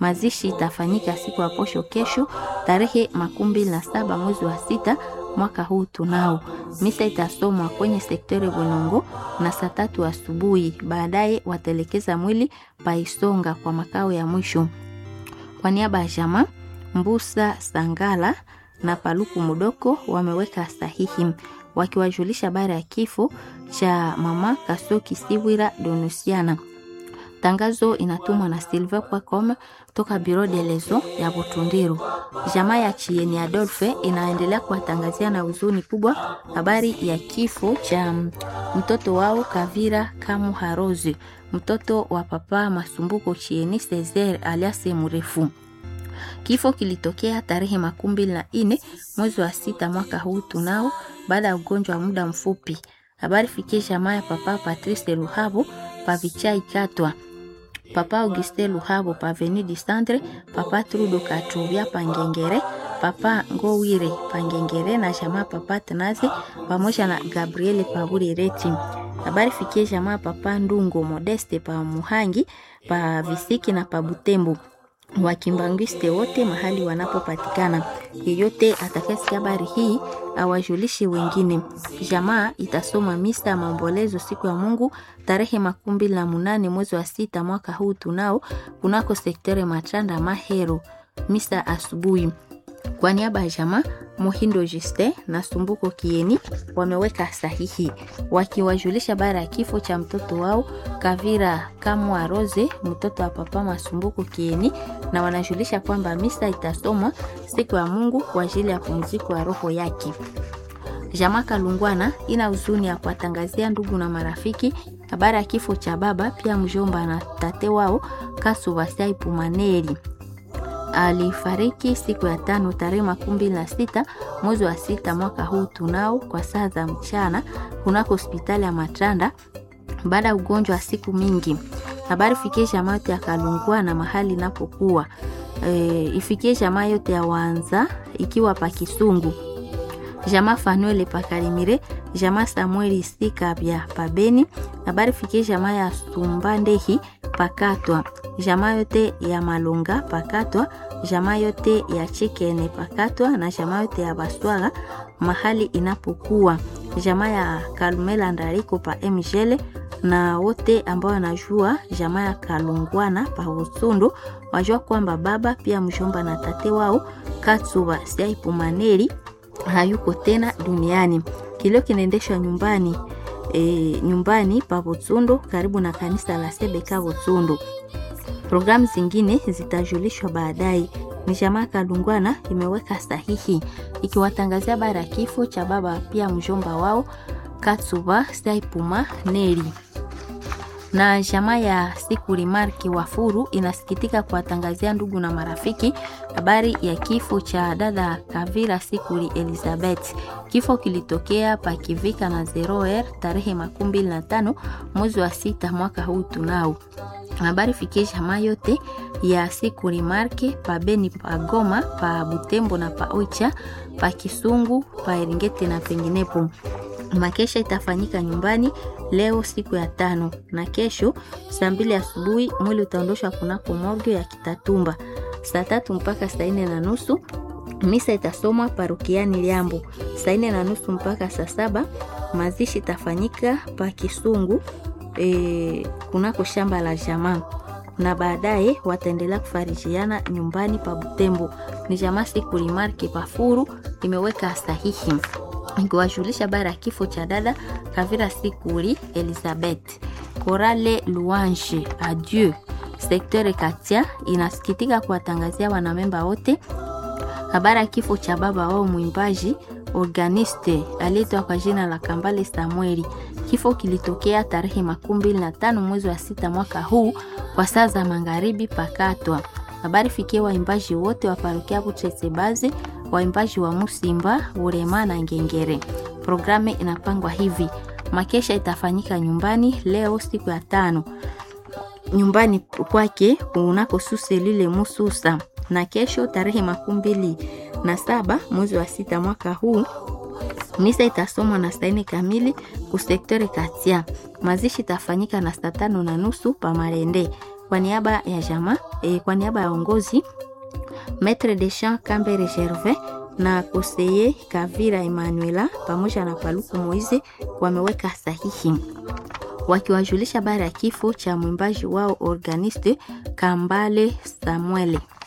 Mazishi itafanyika siku ya posho kesho tarehe makumi mbili na saba mwezi wa sita mwaka huu tunao. Misa itasomwa kwenye sektore Bwenongo na saa tatu asubuhi. Baadaye watelekeza mwili paisonga kwa makao ya mwisho. Kwa niaba ya jamaa Mbusa Sangala na Paluku Mudoko wameweka sahihi wakiwajulisha habari ya kifo cha mama Kasoki Siwira Donusiana. Tangazo inatumwa na Silver Kwacom toka Bureau de Lezo ya Butundiru. Jamaa ya Chieni Adolphe inaendelea kuwatangazia na huzuni kubwa habari ya kifo cha mtoto wao Kavira Kamu Harozi, mtoto wa papa Masumbuko Chieni Cesar alias Mrefu. Kifo kilitokea tarehe makumi mbili na nne mwezi wa sita mwaka huu tunao, baada ya ugonjwa wa muda mfupi. Habari fikie jamaa ya papa Patrice Luhabo pavichai katwa papa Auguste Luhabo pa Avenue du Centre, papa Trudo Katubia pangengere, papa Ngowire pangengere na jamaa papa Tanaze pamoja na Gabriele Paburireti. Habari fikie jamaa papa Ndungo Modeste pa Muhangi pa Visiki na pa Butembo wakimbangwiste wote mahali wanapopatikana. Yeyote atakayesikia habari hii awajulishe wengine. Jamaa itasoma misa ya maombolezo siku ya Mungu tarehe makumi mbili na munane mwezi wa sita mwaka huu tunao kunako sektere Machanda Mahero, misa asubuhi. Kwa niaba ya jamaa Muhindo Juste na Sumbuko Kieni wameweka sahihi wakiwajulisha habari ya kifo cha mtoto wao Kavira Kamwa Rose, mtoto wa papa Masumbuko Kieni, na wanajulisha kwamba misa itasomwa siku ya Mungu kwa ajili ya pumziko ya roho yake. Jamaa Kalungwana ina huzuni ya kuwatangazia ndugu na marafiki habari ya kifo cha baba pia mjomba na tate wao Kasubasai Pumaneri alifariki siku ya tano tarehe makumi mbili na sita mwezi wa sita mwaka huu tunao kwa saa za mchana kunako hospitali ya Matanda baada ya ugonjwa wa siku mingi. Habari fikie jamaa yote ya Kalungwa na mahali inapokuwa e, ifikie jamaa yote ya Wanza ikiwa pa Kisungu, jamaa Fanuele pakarimire, jamaa Samueli Sikabya pabeni. Habari fikie jamaa ya Sumbandehi pakatwa jamaa yote ya Malunga pakatwa, jamaa yote ya Chikene pakatwa na jamaa yote ya Baswaga mahali inapokuwa, jamaa ya Kalumela Ndariko pa Mjele na wote ambao wanajua jamaa ya Kalungwana pa Usundu wajua kwamba baba pia mshomba na tate wao Katsuba Siaipumaneri hayuko tena duniani. Kilio kinaendeshwa nyumbani e, nyumbani pa Butsundu karibu na kanisa la Sebeka Butsundu. Programu zingine zitajulishwa baadaye. Ni jamaa Kalungwana imeweka sahihi ikiwatangazia habari ya kifo cha baba pia mjomba wao Katsuba Saipuma Neri na jamaa ya Sikuli Marki Wafuru inasikitika kuwatangazia ndugu na marafiki habari ya kifo cha dada Kavira Sikuli Elizabeth. Kifo kilitokea pakivika na Zeroer tarehe makumi mbili na tano mwezi wa sita mwaka huu tunao habari fikie jamaa yote ya Sikuli Marke pa Beni pa Goma pa Butembo na pa Oicha pa Kisungu pa Eringeti na penginepo. Makesha itafanyika nyumbani leo siku ya tano na kesho saa mbili asubuhi mwili utaondoshwa kunako morgue ya Kitatumba saa tatu mpaka saa nne na nusu. Misa itasomwa parokiani Liambo saa nne na nusu mpaka saa saba. Mazishi itafanyika pa Kisungu e, kunako shamba la jamaa na baadaye wataendelea kufarijiana nyumbani pa Butembo. Ni jamaa Sikuli Marke Pafuru imeweka sahihi ikiwajulisha habari ya kifo cha dada Kavira Sikuli Elizabeth. Korale Louange Adieu sekteur Katia inasikitika kuwatangazia wanamemba wote habari ya kifo cha baba wao mwimbaji organiste aliyeitwa kwa jina la Kambale Samueli. Kifo kilitokea tarehe makumi mbili na tano mwezi wa sita mwaka huu kwa saa za magharibi pakatwa. Habari fikie waimbaji wote wa parokia Buchesebazi, waimbaji wa Musimba, Urema na Ngengere. Programu inapangwa hivi: makesha itafanyika nyumbani leo siku ya tano nyumbani kwake unako suse lile Mususa, na kesho tarehe makumi mbili na saba mwezi wa sita mwaka huu misa itasomwa na saa nne kamili kusektore Katia. Mazishi itafanyika na saa tano na nusu pa Marende. kwa niaba ya jama e, kwa niaba ya ongozi Maître de Champ Kambere Gervais na koseye Kavira Emanuela pamoja na Paluku Moize wameweka sahihi wakiwajulisha habari ya kifo cha mwimbaji wao organiste Kambale Samuele.